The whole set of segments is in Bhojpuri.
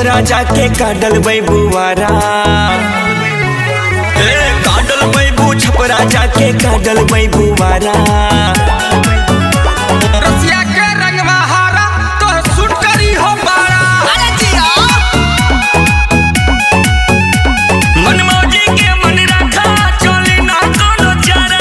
छपरा जाके काडल बुआरा ए काडल बैबू छपरा जाके काडल बुआरा रसिया के रंगवा हारा तो सुट करी हो बारा अरे जिया मनमौजी के मन रखा चली ना कोनो चारा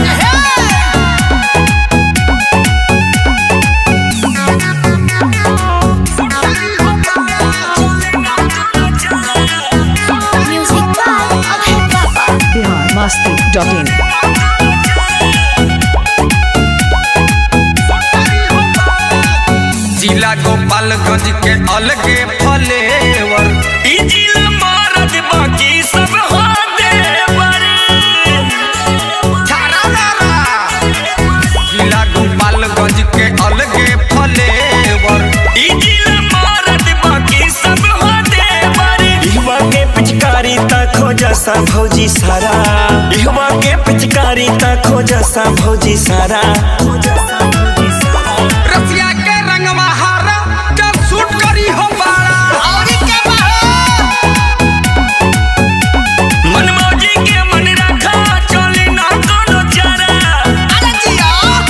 म्यूजिक बाय अभय बाबा बिहार मस्ती डॉट इन जिला गोपालगंज के अलगे फलेवर ई जिला मारद बाकी सब हो देवर जिला गोपालगंज के अलगे फलेवर ई जिला मारद बाकी सब हो देवर इहवा के पिचकारी ता खोजा सा भौजी सारा इहवा के पिचकारी ता खोजा सा भौजी सारा रसिया के रंगवा हारा तो सुट करी हो बारा औरी के बाहो मनमौजी के मन रखा चली ना कोनो चारा अरे जिया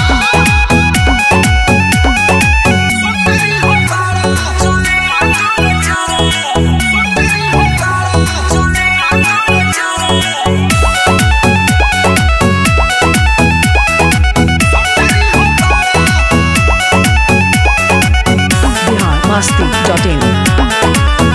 बिहार मस्ती डॉट इन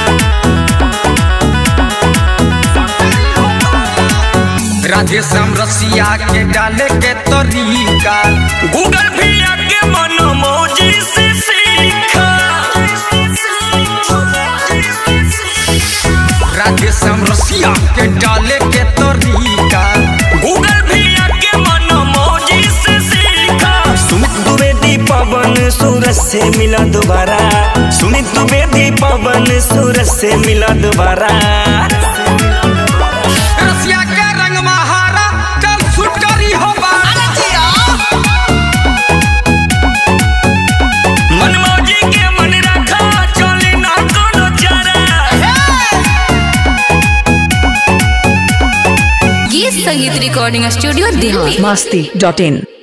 राधे श्याम रसिया के डाले के तरीका गूगल भी आके मनमौजी से सीखा राधे श्याम रसिया के डाले के तरीका गूगल भी आके मनमौजी से सीखा सुमित द्विवेदी पवन सूरज से मिला दोबारा सुमित द्विवेदी पवन सूरज से मिला दोबारा रसिया के रंगवा हारा चल सुट करी हो बारा अरे जिया मनमौजी के मन रखा चली ना कोनो चारा गीत संगीत recording studio Delhi Masti dot इन